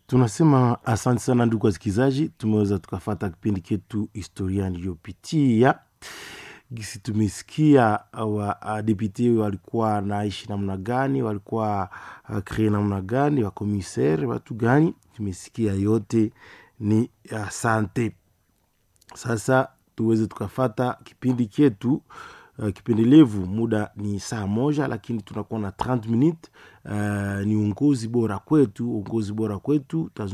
tunasema asante sana ndugu wasikilizaji tumeweza tukafata kipindi chetu historia niliyopitia gisi tumesikia wadepute walikuwa naishi namna gani walikuwa uh, kree namna gani wakomisere watu gani tumesikia yote ni asante sasa tuweze tukafata kipindi chetu uh, kipendelevu muda ni saa moja lakini tunakuwa na 30 minute uh, ni uongozi bora kwetu uongozi bora kwetu